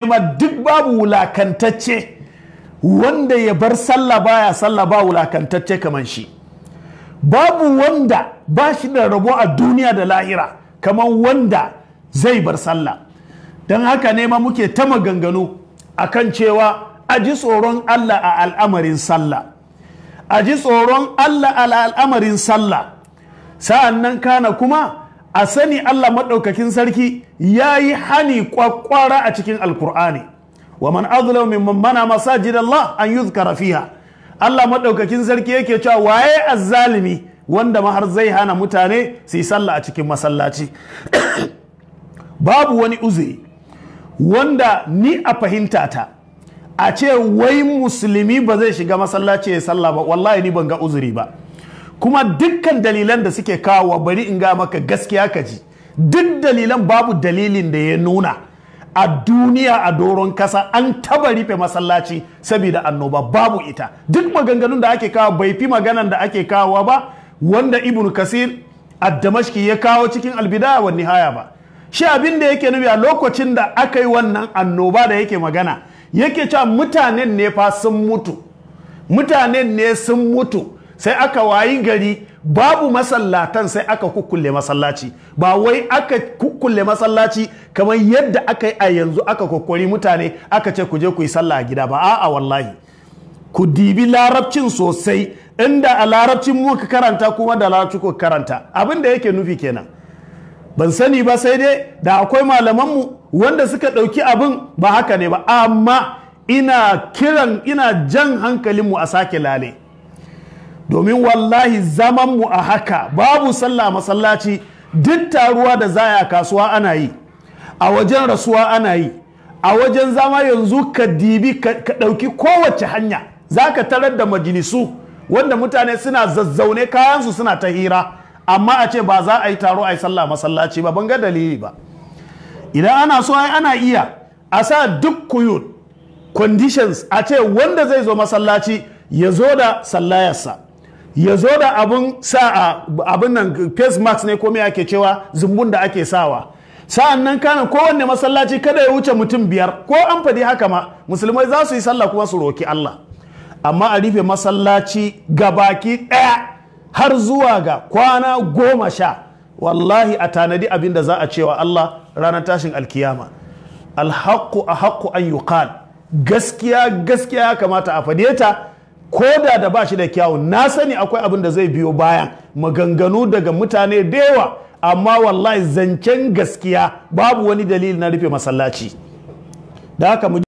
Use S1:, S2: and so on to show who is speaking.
S1: ma duk babu wulakantacce wanda ya bar sallah baya sallah ba wulakantacce kamar shi babu wanda ba shi da rabo a duniya da lahira kamar wanda zai bar sallah don haka ne ma muke ta maganganu akan cewa a ji tsoron Allah a al'amarin sallah a ji tsoron Allah a al'amarin sallah sa'an nan kana kuma a sani Allah maɗaukakin sarki ya yi hani kwakwara a cikin alkur'ani wa man azlamu mimman mana masajid Allah an yuzkara fiha Allah maɗaukakin sarki yake cewa waye azzalimi wanda ma har zai hana mutane su yi sallah a cikin masallaci babu wani uzuri wanda ni a fahimta ta a ce wai musulmi ba zai shiga masallaci ya sallah ba wallahi ni ban ga uzuri ba kuma dukkan dalilan da suke kawo bari in ga maka gaskiya ka ji duk dalilan babu dalilin da ya nuna a duniya a doron kasa an taba rufe masallaci saboda annoba babu ita duk maganganun da ake kawo bai fi maganan da ake kawo ba wanda ibnu kasir ad-damashki ya kawo cikin albidaya wa nihaya ba shi abin da yake nufi a lokacin da aka yi wannan annoba da yake magana yake cewa mutanen ne fa sun mutu mutanen ne sun mutu sai aka wayi gari babu masallatan sai aka kukkulle masallaci ba wai aka kukkulle masallaci kamar yadda aka yi a yanzu aka kokori mutane aka ce ku je ku yi sallah a gida ba a'a wallahi ku dibi larabcin sosai inda a larabcin muka karanta kuma da larabci ku karanta abin da yake nufi kenan ban sani ba sai dai da akwai malamanmu wanda suka ɗauki abin ba haka ne ba amma ina kiran ina jan hankalinmu a sake lale domin wallahi zamanmu a haka babu sallah masallaci duk taruwa da zaya kasuwa ana yi a wajen rasuwa ana yi a wajen zama yanzu ka dibi ka ɗauki kowace hanya za ka tarar da majalisu wanda mutane suna zazzaune kayansu suna ta hira amma a ce ba za a yi taro a yi sallah masallaci ba ban ga dalili ba idan ana so ai ana iya a sa duk kuyun conditions a ce wanda zai zo masallaci ya zo da sallayarsa ya zo da abin sa abin nan face mask ne ko me ake cewa zumbun da ake sawa sa'an nan kana kowanne masallaci kada ya wuce mutum biyar ko an faɗi haka ma musulmai za su yi sallah kuma su roki Allah amma a rufe masallaci gabaki ɗaya har zuwa ga kwana goma sha wallahi a tanadi abin da za a cewa Allah ranar tashin alkiyama alhaqqu a haqqu an yuqal gaskiya gaskiya ya kamata a fade ta ko da da ba shi da kyawu na sani akwai abin da zai biyo bayan maganganu daga mutane da yawa amma wallahi zancen gaskiya babu wani dalili na rufe masallaci da haka